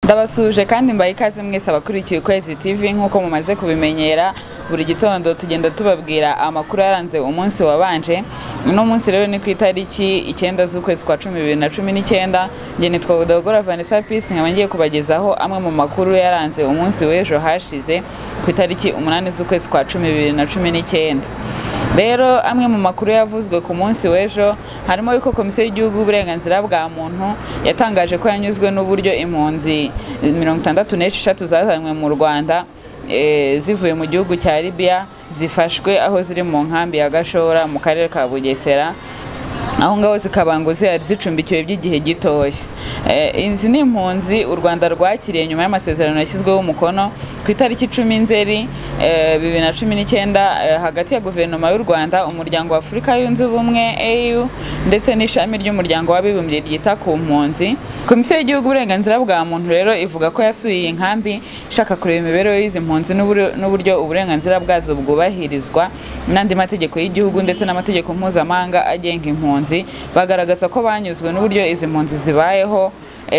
ndabasuhuje kandi mbaye ikaze mwese abakurikiye ukwezi tv nk'uko mumaze kubimenyera buri gitondo tugenda tubabwira amakuru yaranze umunsi wabanje uno munsi rero ni ku itariki icyenda z'ukwezi kwa cumi bibiri na cumi n'icyenda njye nitwa budogora vanessa pisi nkaba ngiye kubagezaho amwe mu makuru yaranze umunsi w'ejo hashize ku itariki umunani z'ukwezi kwa cumi bibiri na cumi n'icyenda rero amwe mu makuru yavuzwe ku munsi w'ejo harimo yuko komisiyo y'igihugu y'uburenganzira bwa muntu yatangaje ko yanyuzwe n'uburyo impunzi mirongo itandatu n'esheshatu zazanywe mu rwanda zivuye mu gihugu cya libiya zifashwe aho ziri mu nkambi ya gashora mu karere ka bugesera aho ngaho zikaba ngo zihari zicumbikiwe by'igihe gitoya izi ni impunzi u rwanda rwakiriye nyuma y'amasezerano yashyizweho umukono ku itariki icumi nzeri bibiri na cumi n'icyenda hagati ya guverinoma y'u rwanda umuryango wa afurika yunze ubumwe au ndetse n'ishami ry'umuryango w'abibumbye ryita ku mpunzi komisiyo y'igihugu uburenganzira bwa muntu rero ivuga ko yasuye iyi nkambi ishaka kureba imibereho y'izi mpunzi n'uburyo uburenganzira bwazo bwubahirizwa n'andi mategeko y'igihugu ndetse n'amategeko mpuzamahanga agenga impunzi bagaragaza ko banyuzwe n'uburyo izi mpunzi zibayeho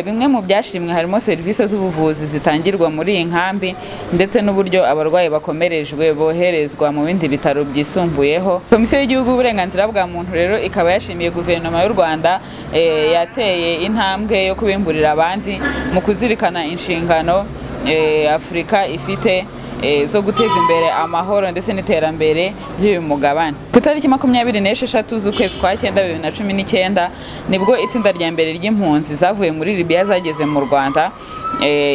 bimwe mu byashimwe harimo serivisi z'ubuvuzi zitangirwa muri iyi nkambi ndetse n'uburyo abarwayi bakomerejwe boherezwa mu bindi bitaro byisumbuyeho komisiyo y'igihugu y'uburenganzira bwa muntu rero ikaba yashimiye guverinoma y'u rwanda yateye intambwe yo kubimburira abandi mu kuzirikana inshingano afurika ifite zo guteza imbere amahoro ndetse n'iterambere ry'uyu mugabane ku itariki makumyabiri n'esheshatu z'ukwezi kwa cyenda bibiri na cumi n'icyenda nibwo itsinda rya mbere ry'impunzi zavuye muri libiya zageze mu rwanda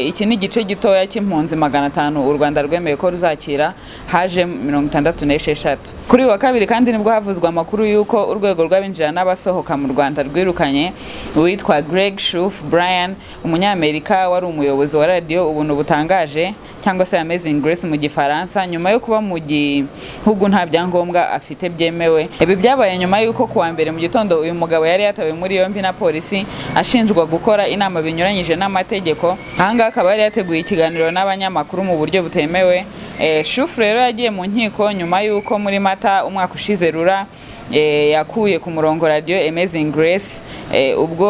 iki ni igice gitoya cy'impunzi magana atanu u rwanda rwemeye ko ruzakira haje mirongo itandatu n'esheshatu kuri uyu wa kabiri kandi nibwo havuzwe amakuru y'uko urwego rw'abinjira n'abasohoka mu rwanda rwirukanye uwitwa greg shuf brian umunyamerika wari umuyobozi wa radiyo ubuntu butangaje cyangwa se amazing grace mu gifaransa nyuma yo kuba mu gihugu nta byangombwa afite byemewe ibi byabaye nyuma y'uko kuwa mbere mu gitondo uyu mugabo yari yatawe muri yombi na polisi ashinjwa gukora inama binyuranyije n'amategeko ahangaha akaba yari yateguye ikiganiro n'abanyamakuru mu buryo butemewe shufu rero yagiye mu nkiko nyuma y'uko muri mata umwaka ushize rura yakuye ku murongo radiyo amazing grace ubwo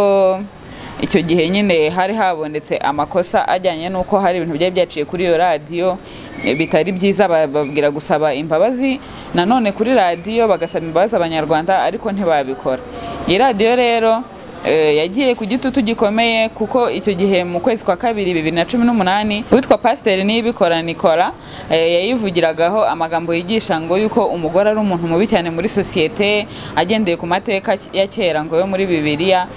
icyo gihe nyine hari habonetse amakosa ajyanye n'uko hari ibintu byari byaciye kuri iyo radiyo bitari byiza bababwira gusaba imbabazi nanone kuri radiyo bagasaba imbabazi abanyarwanda ariko ntibabikora iyi radiyo rero yagiye ku gitutu gikomeye kuko icyo gihe mu kwezi kwa kabiri bibiri na cumi n'umunani witwa pasiteri niyibikora nikora yayivugiragaho amagambo yigisha ngo yuko umugore ari umuntu mubi cyane muri sosiyete agendeye ku mateka ya kera ngo yo muri bibiliya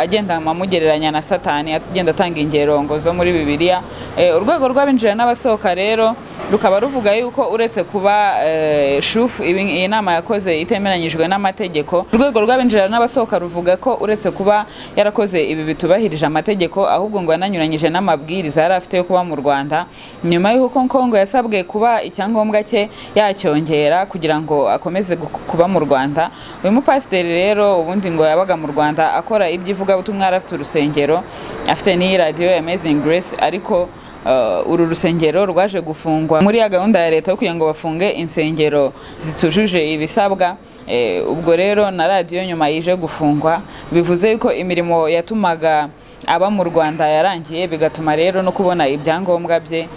agenda amugereranya na satani agenda atanga ingerongo zo muri bibiliya urwego rw'abinjira n'abasohoka rero rukaba ruvuga yuko uretse kuba shufu iyi nama yakoze itemeranyijwe n'amategeko urwego rw'abinjira n'abasohoka ruvuga ko uretse kuba yarakoze ibi bitubahirije amategeko ahubwo ngo yananyuranyije n'amabwiriza yari afite yo kuba mu rwanda nyuma y'uko kongo yasabwe kuba icyangombwa cye yacyongera kugira ngo akomeze kuba mu rwanda uyu mupasiteri rero ubundi ngo yabaga mu rwanda akora iby'ivugabutumwa yari afite urusengero afite n'iyi radiyo ya amazing grace ariko uru rusengero rwaje gufungwa muri ya gahunda ya leta yo kugira ngo bafunge insengero zitujuje ibisabwa ubwo rero na radiyo nyuma yije gufungwa bivuze yuko imirimo yatumaga aba mu rwanda yarangiye bigatuma rero no kubona ibyangombwa bye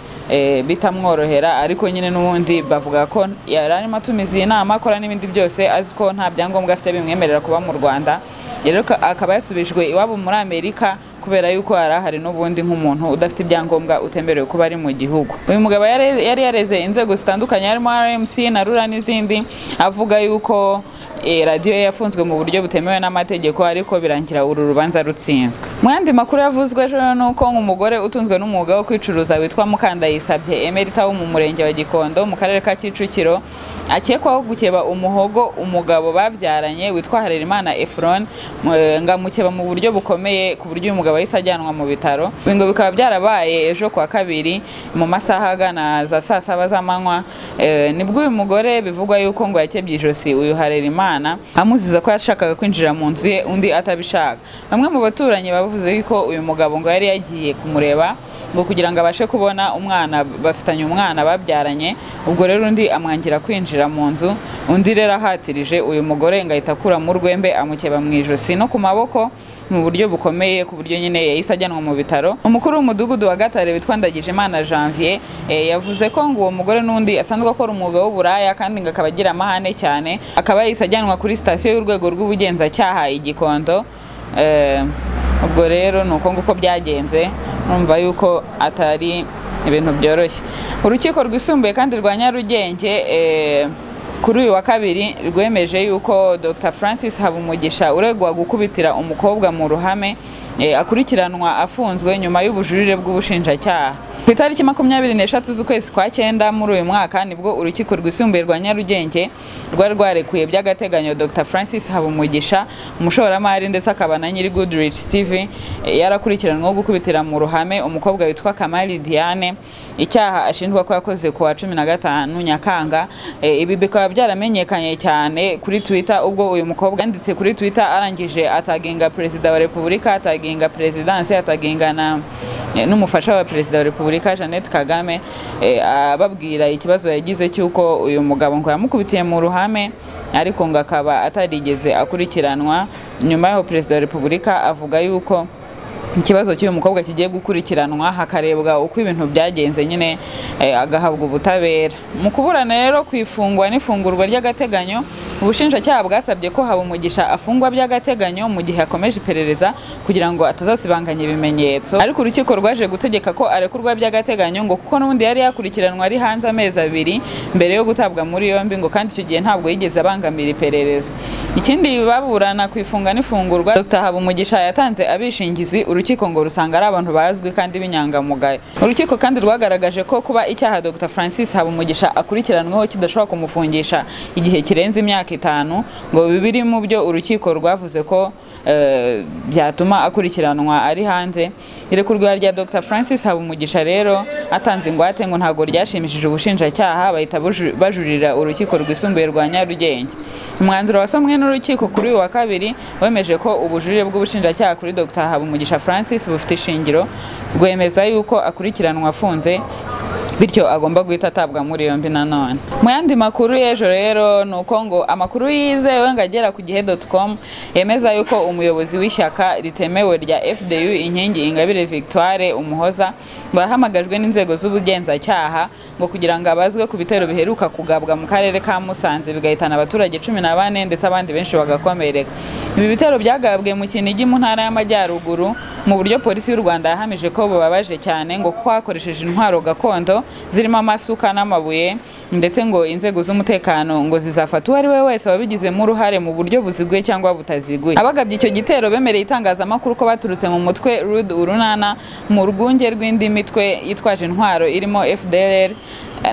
bitamworohera ariko nyine n'ubundi bavuga ko yari arimo atumiza iyi nama akora n'ibindi byose azi ko nta byangombwa afite bimwemerera kuba mu rwanda rero akaba yasubijwe iwabo muri amerika kubera yuko yari ahari n'ubundi nk'umuntu udafite ibyangombwa utemerewe kuba ari mu gihugu uyu mugabo yari yareze inzego zitandukanye harimo rmc na rura n'izindi avuga yuko radiyo yafunzwe mu buryo butemewe n'amategeko ariko birangira uru rubanza rutsinzwe mu yandi makuru yavuzwe ejo ni uko umugore utunzwe n'umwuga wo kwicuruza witwa mukandayisabye emerita wo mu murenge wa gikondo mu karere ka kicukiro akekwaho gukeba umuhogo umugabo babyaranye witwa harerimana efron ngamukeba mu buryo bukomeye ku buryo uyu mugabo yahise ajyanwa mu bitaro ngo bikaba byarabaye ejo kuwa kabiri mu masaha agana za saa saba z'amanywa nibwo uyu mugore bivugwa yuko ngo yakebye ijosi uyu harerimana amuziza ko yashakaga kwinjira mu nzu ye undi atabishaka bamwe mu baturanyi bavuze yuko uyu mugabo ngo yari yagiye kumureba ngo kugira ngo abashe kubona umwana bafitanye umwana babyaranye ubwo rero undi amwangira kwinjira mu nzu undi rero ahatirije uyu mugore ngo ahita akuramo urwembe amukeba mu ijosi no ku maboko mu buryo bukomeye ku buryo nyine yahise ajyanwa mu bitaro umukuru w'umudugudu wa gatare witwa ndagijimana janvier eh, yavuze ko ngo uwo mugore n'undi asanzwe akora umwuga w'uburaya kandi ngo akaba agira amahane cyane akaba yahise ajyanwa kuri sitasiyo y'urwego rw'ubugenzacyaha i gikondo Eh, ubwo rero ni uko nguko byagenze numva yuko atari ibintu byoroshye urukiko rwisumbuye kandi rwa nyarugenge eh, kuri uyu wa kabiri rwemeje yuko dr francis habumugisha uregwa gukubitira umukobwa mu ruhame eh, akurikiranwa afunzwe nyuma y'ubujurire bw'ubushinjacyaha ku itariki makumyabiri n'eshatu z'ukwezi kwa cyenda muri uyu mwaka nibwo urukiko rwisumbuye rwa nyarugenge rwari rwarekuye by'agateganyo dr francis habumugisha umushoramari ndetse akaba na nyiri goodrich tv eh, yarakurikiranweho gukubitira mu ruhame umukobwa witwa kamali diane icyaha ashinjwa ko yakoze ku wa cumi na gatanu nyakanga Eh, ibi bikaba byaramenyekanye cyane kuri twitter ubwo uyu mukobwa yanditse kuri twitter arangije ataginga perezida wa repubulika ataginga perezidansi ataginga na eh, n'umufasha wa perezida wa repubulika jeannette kagame eh, ababwira ikibazo yagize cy'uko uyu mugabo ngo yamukubitiye mu ruhame ariko ngo akaba atarigeze akurikiranwa nyuma y'aho perezida wa repubulika avuga yuko ikibazo cy'uyu mukobwa kigiye gukurikiranwa hakarebwa uko ibintu byagenze nyine eh, agahabwa ubutabera mu kuburana rero ku ifungwa n'ifungurwa ry'agateganyo ubushinjacyaha bwasabye ko habumugisha afungwa by'agateganyo mu gihe akomeje iperereza kugira ngo atazasibanganya ibimenyetso ariko urukiko rwaje gutegeka ko arekurwa by'agateganyo ngo kuko n'ubundi yari yakurikiranwa ari hanze amezi abiri mbere yo gutabwa muri yombi ngo kandi icyo gihe ntabwo yigeze abangamira iperereza ikindi baburana ku ifunga n'ifungurwa dr habumugisha yatanze abishingizi urukiko ngo rusanga ari abantu bazwi kandi b'inyangamugayo urukiko kandi rwagaragaje ko kuba icyaha dr francis habumugisha akurikiranweho kidashobora kumufungisha igihe kirenze imyaka itanu ngo bibiri mu byo urukiko rwavuze ko eh, byatuma akurikiranwa ari hanze irekurwa rya dr francis habumugisha rero atanze ingwate ngo ntabwo ryashimishije ubushinjacyaha bahita buju- bajurira urukiko rwisumbuye rwa nyarugenge umwanzuro wasomwe n'urukiko kuri uyu wa kabiri wemeje ko ubujurire bw'ubushinjacyaha kuri dr habumugisha francis bufite ishingiro rwemeza yuko akurikiranwa afunze bityo agomba guhita atabwa muri yombi nanone mu yandi makuru y'ejo rero ni uko ngo amakuru yizewe ngo agera ku gihe doti com yemeza yuko umuyobozi w'ishyaka ritemewe rya fdu inkingi ingabire victoire umuhoza ngo yahamagajwe n'inzego z'ubugenzacyaha ngo kugira ngo abazwe ku bitero biheruka kugabwa mu karere ka musanze bigahitana abaturage cumi na bane ndetse abandi benshi bagakomereka ibi bitero byagabwe mu kinigi mu ntara y'amajyaruguru mu buryo polisi y'u rwanda yahamije ko bubabaje cyane ngo kuko hakoresheje intwaro gakondo zirimo amasuka n'amabuye ndetse ngo inzego z'umutekano ngo zizafata uwo ari we wese wabigizemo uruhare mu buryo buziguye cyangwa butaziguye abagabye icyo gitero bemereye itangazamakuru ko baturutse mu mutwe rude urunana mu rwunge rw'indi mitwe yitwaje intwaro irimo fdr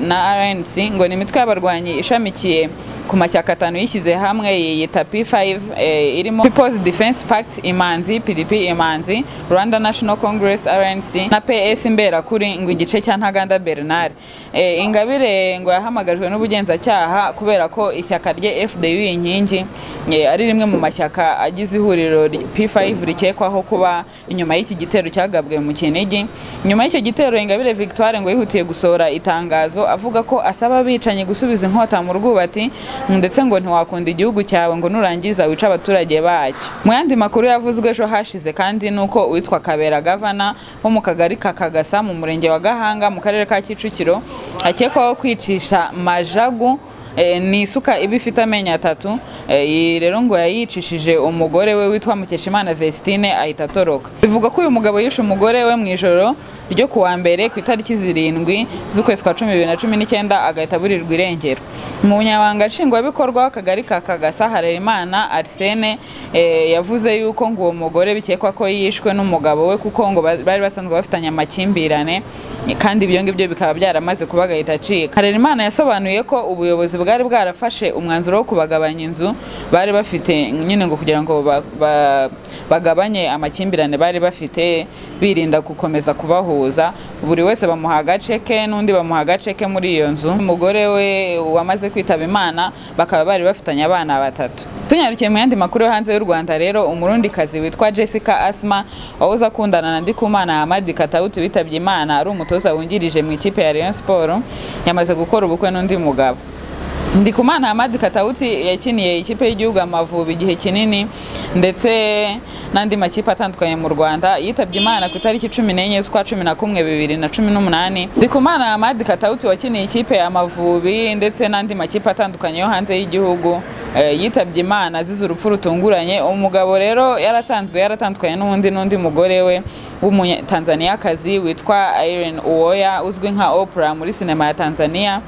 na rnc ngo ni imitwe y'abarwanyi ishamikiye ku mashyaka atanu yishyize hamwe yiyita P5 eh, irimo People's Defense Pact Imanzi PDP Imanzi Rwanda National Congress RNC na PS Imberakuri ngo igice cya Ntaganda Bernard eh, Ingabire ngo yahamagajwe n'ubugenzacyaha kubera ko ishyaka rye FDU inkingi eh, ari rimwe mu mashyaka agize ihuriro ry- P5 rikekwaho kuba inyuma y'iki gitero cyagabwe mu Kinigi nyuma y'icyo gitero Ingabire Victoire ngo yihutiye gusohora itangazo avuga ko asaba abicanyi gusubiza inkota mu rwubati ndetse ngo ntiwakunda igihugu cyawe ngo nurangiza wice abaturage bacyo mu yandi makuru yavuzwe ejo hashize kandi ni uko uwitwa kabera gavana wo mu kagari ka kagasa mu murenge wa gahanga mu karere ka kicukiro akekwaho kwicisha majagu Eh, ni isuka iba ifite amenyo atatu Eh, iyi rero ngo yayicishije umugore we witwa mukeshimana vestine ahita atoroka bivugwa ko uyu mugabo yishe umugore we mu ijoro ryo ku wa mbere ku itariki zirindwi z'ukwezi kwa cumi bibiri na cumi n'icyenda agahita aburirwa irengero umunyamabanga nshingwabikorwa w'akagari ka kagasa harerimana arsene eh, yavuze yuko ngo uwo mugore bikekwa ko yishwe n'umugabo we kuko ngo ba- bari basanzwe bafitanye amakimbirane kandi ibyo ngibyo bikaba byaramaze kuba agahita acika harerimana yasobanuye ko ubuyobozi bwari bwarafashe umwanzuro wo kubagabanya inzu bari bafite nyine ngo kugira ngo ba- ba- bagabanye amakimbirane bari bafite birinda gukomeza kubahura kuza buri wese bamuha agace ke n'undi bamuha agace ke muri iyo nzu umugore we wamaze kwitaba imana bakaba bari bafitanye abana batatu tunyarukiye mu yandi makuru yo hanze y'u rwanda rero umurundikazi witwa jessica asma wahoze akundana na ndikumana hamadi katawuti witabye imana ari umutoza wungirije mu ikipe ya rayon siporo yamaze gukora ubukwe n'undi mugabo ndikumana hamadi katawuti yakiniye ikipe y'igihugu amavubi igihe kinini ndetse n'andi makipe atandukanye mu rwanda yitabye imana ku itariki cumi n'enye z'ukwa cumi na kumwe bibiri na cumi n'umunani ndikumana hamadi katawuti wakiniye ikipe ya amavubi ndetse n'andi makipe atandukanye yo hanze y'gihugu yitabye imana azize urupfu rutunguranye umugabo rero yarasanzwe yaratandukanye n'undi n'undi mugore we w'umunyatanzaniyakazi witwa Irene Uwoya uzwi nka Oprah muri sinema ya Tanzania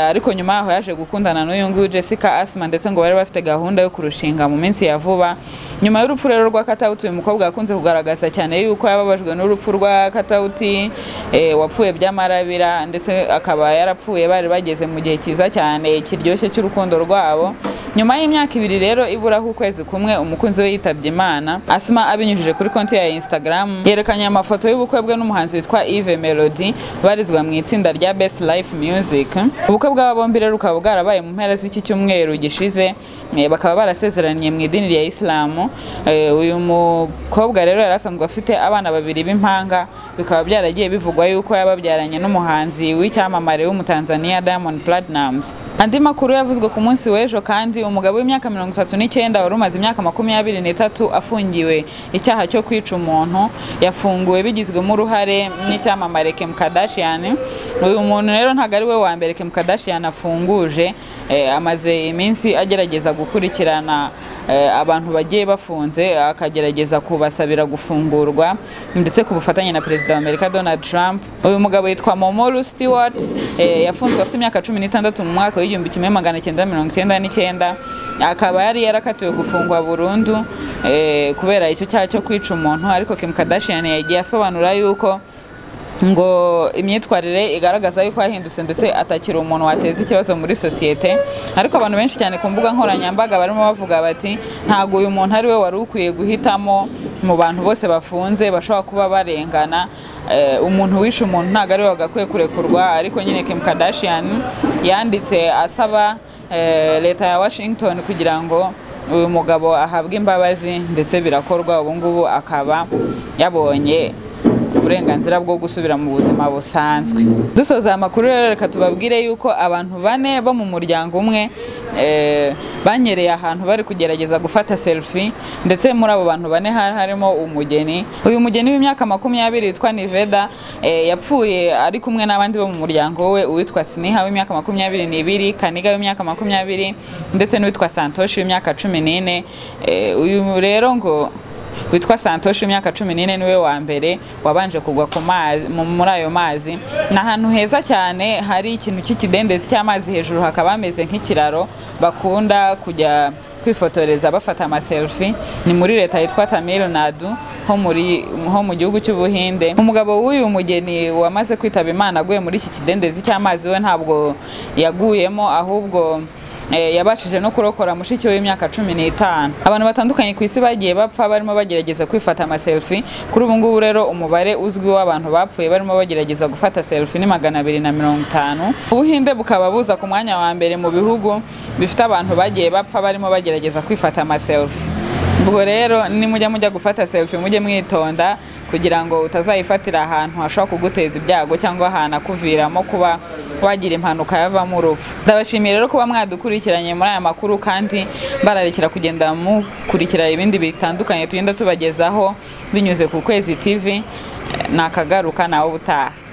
ariko nyuma yaho yaje gukundana n'uyu nguyu Jessica Asma ndetse ngo bari bafite gahunda yo kurushinga mu minsi ya vuba nyuma y'urupfu rero rwa Katauti uyu mukobwa akunze kugaragaza cyane yuko yababajwe n'urupfu rwa Katauti e, wapfuye by'amarabira ndetse akaba yarapfuye bari bageze mu gihe cyiza cyane kiryoshye cy'urukundo rwabo nyuma y'imyaka ibiri rero iburaho ukwezi kumwe umukunzi we yitabye imana asma abinyujije kuri konti ya instagram yerekanye amafoto y'ubukwe bwe n'umuhanzi witwa Yves Melody barizwa mu itsinda rya Best Life Music ubukwe bw'aba bombi rero bukaba bwarabaye mu mpera z'iki cyumweru gishize eh, bakaba barasezeraniye mu idini rya Islam eh, uyu mukobwa rero yari asanzwe afite abana babiri b'impanga bikaba byaragiye bivugwa yuko yababyaranye n'umuhanzi w'icyamamare w'umutanzania Diamond Platnumz andi makuru yavuzwe ku munsi w'ejo kandi umugabo w'imyaka mirongo itatu n'icyenda wari umaze imyaka makumyabiri n'itatu afungiwe icyaha cyo kwica umuntu yafunguwe bigizwemo uruhare n'icyamamare Kim Kardashian uyu muntu rero ntabwo ari we wa mbere Kim Kardashian afunguje eh, amaze iminsi agerageza gukurikirana abantu bagiye bafunze akagerageza kubasabira gufungurwa ndetse ku bufatanye na perezida wa amerika donald trump uyu mugabo yitwa momoru stewart yafunzwe afite imyaka cumi n'itandatu mu mwaka w'igihumbi kimwe magana cyenda mirongo icyenda n'icyenda akaba yari yarakatiwe gufungwa burundu kubera icyo cyaha cyo kwica umuntu ariko kim kardashian yagiye asobanura yuko ngo imyitwarire igaragaza yuko yahindutse ndetse atakira umuntu wateza ikibazo muri sosiyete ariko abantu benshi cyane ku mbuga nkoranyambaga barimo bavuga bati ntabwo uyu muntu ari we wari ukwiye guhitamo mu bantu bose bafunze bashobora kuba barengana umuntu wishe umuntu ntabwo ari we wagakwiye kurekurwa ariko nyine Kim Kardashian yanditse asaba leta ya Washington kugira ngo uyu mugabo ahabwe imbabazi ndetse birakorwa ubu ngubu akaba yabonye uburenganzira bwo gusubira mu buzima busanzwe dusoza amakuru rero reka tubabwire yuko abantu bane bo mu muryango umwe banyereye ahantu bari kugerageza gufata selfie ndetse muri abo bantu bane hari harimo umugeni uyu mugeni w'imyaka makumyabiri witwa niveda yapfuye ari kumwe n'abandi bo mu muryango we uwitwa siniha w'imyaka makumyabiri n'ibiri kaniga w'imyaka makumyabiri ndetse n'uwitwa santoshi w'imyaka cumi n'ine uyu rero ngo witwa santoshi imyaka cumi n'ine niwe wa mbere wabanje kugwa muri ayo mazi ni ahantu heza cyane hari ikintu cy'ikidendezi cy'amazi hejuru hakaba hameze nk'ikiraro bakunda kujya kwifotoreza bafata amaselfi ni muri leta yitwa tamil nadu ho mu gihugu cy'ubuhinde umugabo w'uyu mugeni wamaze kwitaba imana aguye muri iki kidendezi cy'amazi we ntabwo yaguyemo ahubwo yabashije no kurokora mushiki w'imyaka cumi n'itanu abantu batandukanye ku isi bagiye bapfa barimo bagerageza kwifata amaselfi kuri ubu ngubu rero umubare uzwi w'abantu bapfuye barimo bagerageza gufata selfi ni magana abiri na mirongo itanu ubuhinde bukaba buza ku mwanya wa mbere mu bihugu bifite abantu bagiye bapfa barimo bagerageza kwifata amaselfi ubwo rero nimujya mujya gufata selfi mujye mwitonda kugira ngo utazayifatira ahantu hashobora kuguteza ibyago cyangwa ahantu akuviramo kuba wagira impanuka yavamo urupfu ndabashimiye rero kuba mwadukurikiranye muri aya makuru kandi bararikira kugenda mukurikira ibindi bitandukanye tugenda tubagezaho binyuze ku kwezi tv nakagaruka nawe ubutaha